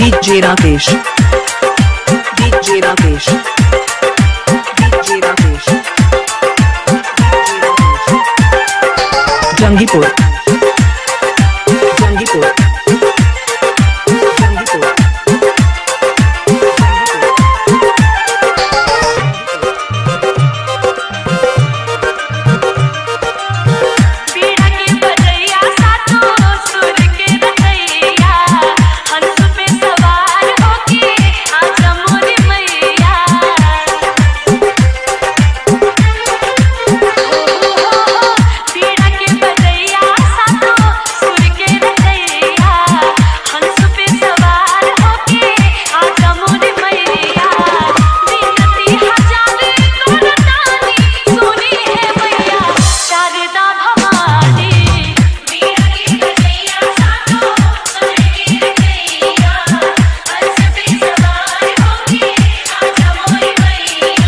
DJ Rakesh. DJ Rakesh. DJ Rakesh. Jangipur. Jangipur. Jangipur. पीड़ा के बजैया सातो सुर के रचैया हंस पे सवार होके आजा मोरी मैया पीड़ा के बजैया सातो सुर के रचैया हंस पे सवार होके आजा मोरी मैया बिनती हजार करतानी सुनी है मैया शारदा भवानी पीड़ा के बजैया सातो सुर के रचैया हंस पे सवार होके आजा मोरी मैया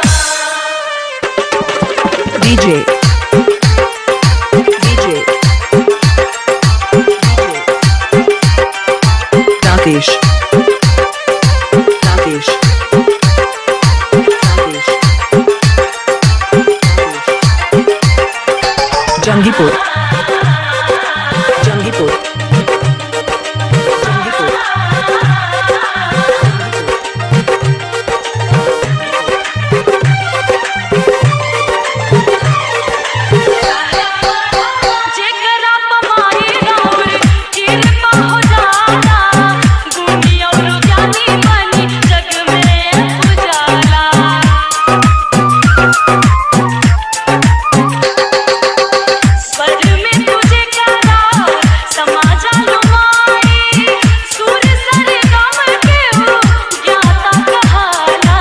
DJ. DJ. Rakesh. Rakesh. Rakesh. Jangipur. Jangipur. Jangipur. जेकरा पमाई राउर कृपा हो जाला गुनी और ज्ञानी बनी जग में उजाला स्वर में तुझे करा समाजा लुमाई सुर सर गम के हो ज्ञाता कहाला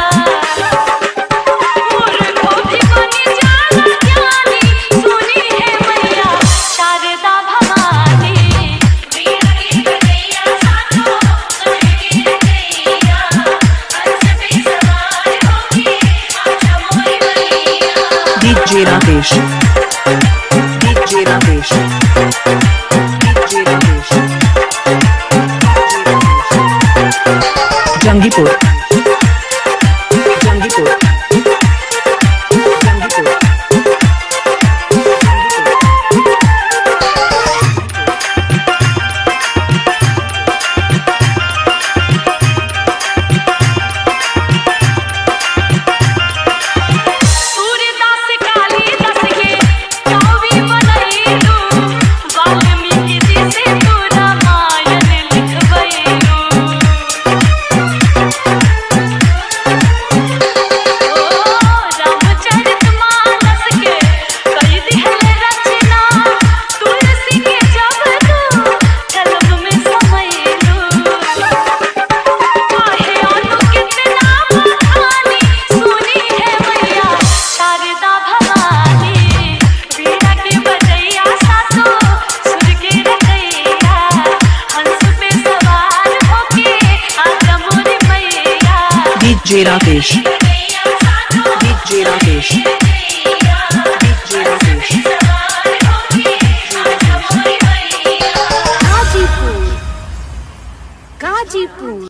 मूर्खों भी बनी जाना ज्ञानी सुनी है मैया शारदा भवानी वीणा की बजैया साथो सुन के रचैया हंस पे सवार होके आजा मोरी मैया DJ Rakesh. DJ Rakesh. DJ Rakesh. Jangipur. Jangipur. Jangipur. Suryadas Kalidas के कवि बनैलू वाल्मीकि जी से तू रामायण लिखबैलू ओ रामचरितमानस के कई दिहल रचना तुलसी के जब तू कलम में समैलू काहे अनु कितना बखानी सुनी है मैया शारदा भवानी वीणा के बजैया सातो सुर के रचैया हंस पे सवार होके आजा मोरी मैया DJ Rakesh. बजैया सातो DJ Rakesh. DJ Rakesh. सवार होके आजा मोरी मैया गाजीपुर गाजीपुर